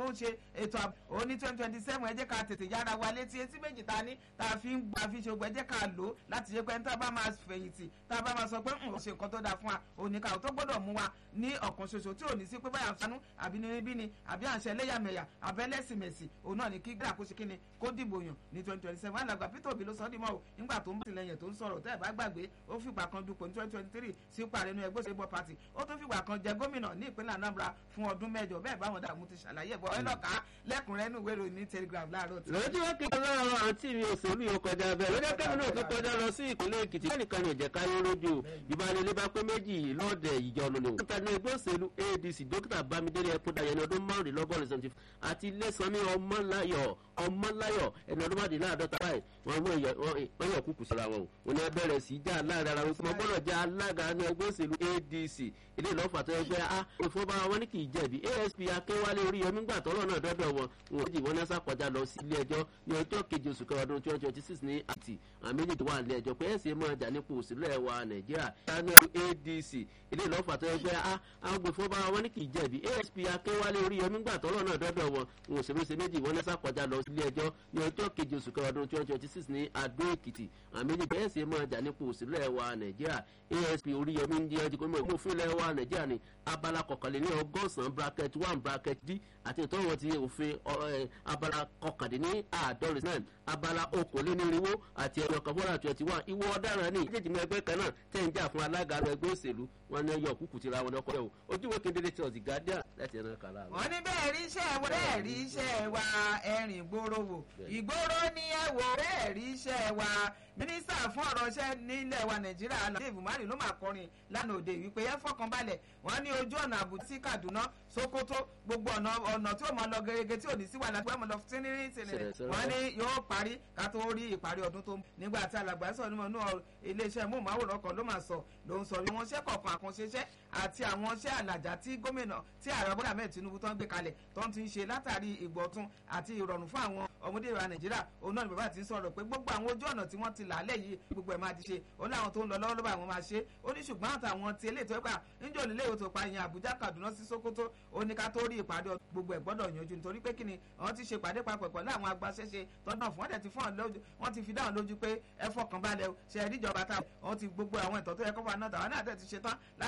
tó ń ṣe ètò ààbò ó ní twenty twenty seven ẹ jẹ́ ká tètè yára wa létí etí méjì ta ní tá a fi ń gba fi ṣe ogun ẹ jẹ́ ká lò ó láti ṣe pé tá a bá máa fẹ̀yìntì tá a bá máa sọ pé ń ṣe nǹkan tó dáa fún wa oníkà tó gbọ́dọ̀ mú wa ní ọ̀kan ṣoṣo tí ò ní sí pé báyà ń sanú àbí ní níbí ni àbí à ń ṣe ẹlẹ́yàmẹ̀yà àbẹ́ lẹ́sìmẹ̀sì òun náà ni kí gbà kó ṣe kíni kó dìbò yàn ní twenty twenty seven alàgbà Peter Obi ló sọ ọ́ dìmọ̀ o nígbà tó ń tìlẹ̀yìn tó ń sọ̀rọ̀ tẹ́ ẹ̀ bá gbàgbé ó fìgbà kan dupò ní twenty twenty three sí parí inú ẹgbẹ́ òṣèlú party ó tún fìgbà kan jẹ gómìnà ní ìpínlẹ̀ Anambra fún ọdún mẹ́jọ bẹ́ẹ̀ báwọn dààmú ti ṣàlàyé ẹ̀bọ̀ ẹ lọ́ka lẹ́kùnrẹ́rẹ́ nínú ìwé ìròyìn ní Telegraph láàárọ̀ tí. lójú wọn kékeré lọ́rọ̀ àǹtí mi òṣèlú yóò kọjá bẹ́ẹ̀ lójú kẹ́mi náà tó kọjá lọ sí ìpínlẹ̀ Èkìtì lẹ́nìkan ní ìjẹ́ká yóò lójú ìbánilé bá pé méjì lọ́ọ̀dẹ̀ ìjọ olólo. dókítà ní ẹgbẹ́ òṣèlú ADC dókítà Bámidélé Ẹkúndayọ̀ ní ọdún márùnlélọ́gọ́rin seventy àti Lẹ́sànmí Ọmọláyọ̀ Ọmọláyọ̀ ẹni ọdún márùnléláàdọ́ta báyìí wọ́n yọ kúkú síra wọn o wọn ni abẹ́rẹ́ sí já láàrin ara wọn kí wọ́n gbọ́dọ̀ jẹ́ alága ní ẹgbẹ́ òṣèlú ADC ilé ìlọ́fà tó ẹgbẹ́ a ìfowópamọ́ wọn ní kì í jẹ̀bi ASP Akéwálé Oríyọmí gbà tọ́lọ́ náà dọ́dọ̀ wọn wọn ò jì wọ́n ní sàkọjá lọ sí ilé ẹjọ́ ní ọjọ́ keje oṣù kẹwàá ọdún twenty twenty six ní àti àwọn méjì tó wà nílé ẹjọ́ pé ẹ̀sìn máa jà nípò òṣèlú ẹ̀ wa Nàìjíríà tánú ADC ilé ìlọ́fà tó ẹgbẹ́ a àwọn ìfowópamọ́ wọn ní kì í jẹ̀bi ASP Akéwálé Oríyọmí gbà tọ́lọ́ náà dọ́dọ̀ wọn wọn ò sì méjì méjì wọ́n ní sàkọjá lọ sí ilé ẹjọ́ ní ọjọ́ keje oṣù kẹwàá ọdún twenty twenty six ní Adó Èkìtì àwọn méjì tó ẹ̀sìn máa jà nípò òṣèlú ẹ̀ wa Nàìjíríà ASP Oríyọmí ń jẹ́ ọjọ́ gómìnà òfin ilẹ̀ wa Nàìjíríà ní abala kọkànléní ọgọ́sàn-án bracket one bracket d àti ìtọ́wọ́ ti òfin abala kọkàndínní àádọ́rin náà abala okòólénírínwó àti ẹ̀yọ kan fọ́nà twenty one ìwọ ọ̀daràn ní ìdíje mi ẹgbẹ́ kan náà tẹ̀ ń jà fún alága ẹgbẹ́ òṣèlú wọn ní ẹyọ kúkú ti ra wọn lọ́kọ́ yẹ̀ o ojúwe kedere ti ọ̀sìn guardian láti ẹ̀rọ kàlá. wọ́n ní bẹ́ẹ̀ rí iṣẹ́ wa bẹ́ẹ̀ rí iṣẹ́ wa ẹ̀rìn ìgboro wò ìgboro ni ẹ wò bẹ́ẹ̀ rí iṣẹ́ wa mínísítà fún ọ̀rọ̀ iṣẹ́ nílẹ̀ wa nàìjíríà Lateef Umari ló máa kọrin lánàá òde wípé ẹ fọkànbalẹ̀ wọ́n ní ojú ọ̀nà àbùtí sí Kaduna Sokoto gbogbo ọ̀nà ọ̀nà tí ó máa lọ gẹ́gẹ́ tí ò ní sí wàhálà tí wọ́n lọ tínírín tínírín wọ́n ní yóò parí ká tó rí ìparí ọdún tó ń nígbà tí alàgbà sọ nínú inú iléeṣẹ́ móhùnmáwòrán kan ló máa sọ ló ń sọ bí wọ́n ṣẹ́ kọ̀ọ̀kan àkànṣeṣẹ́ àti àwọn iṣẹ́ àlàjá tí gómìnà tí ààrẹ Bọ́lá Ahmed Tinubu tó ń gbé kalẹ̀ tó ń ti ń ṣe látàrí ìgbọ̀tún àti ìrọ̀rùn fún àwọn ọmọdé ìwà Nàìjíríà òun náà ni bàbá ti ń sọ̀rọ̀ pé gbogbo àwọn ojú ọ̀nà tí wọ́n ti làálẹ̀ yìí gbogbo ẹ̀ máa ti ṣe ó láwọn tó ń lọ lọ́wọ́ ló bá àwọn máa ṣe ó ní ṣùgbọ́n àtàwọn ti eléyìí tó ẹ̀ka níjọ́ nílé ìwòsàn pa ìyẹn Àbújá Kaduna sí Sokoto ó ní ká tó rí ìpàdé gbogbo ẹ̀ gbọ́dọ̀ yanjú nítorí pé kíni àwọn ti ṣe ìpàdé papọ̀ pẹ̀lú àwọn agbaṣẹ́ṣe tọ́nà fún ọ̀dẹ̀ ti fún wọn ti fi dáhùn lójú pé ẹ fọkàn balẹ̀ ṣe ẹ̀ríjọba táwọn ti gbogbo àwọn ìtọ́ tó yẹ kó fún wa náà tàwọn náà tẹ̀ ti ṣe tán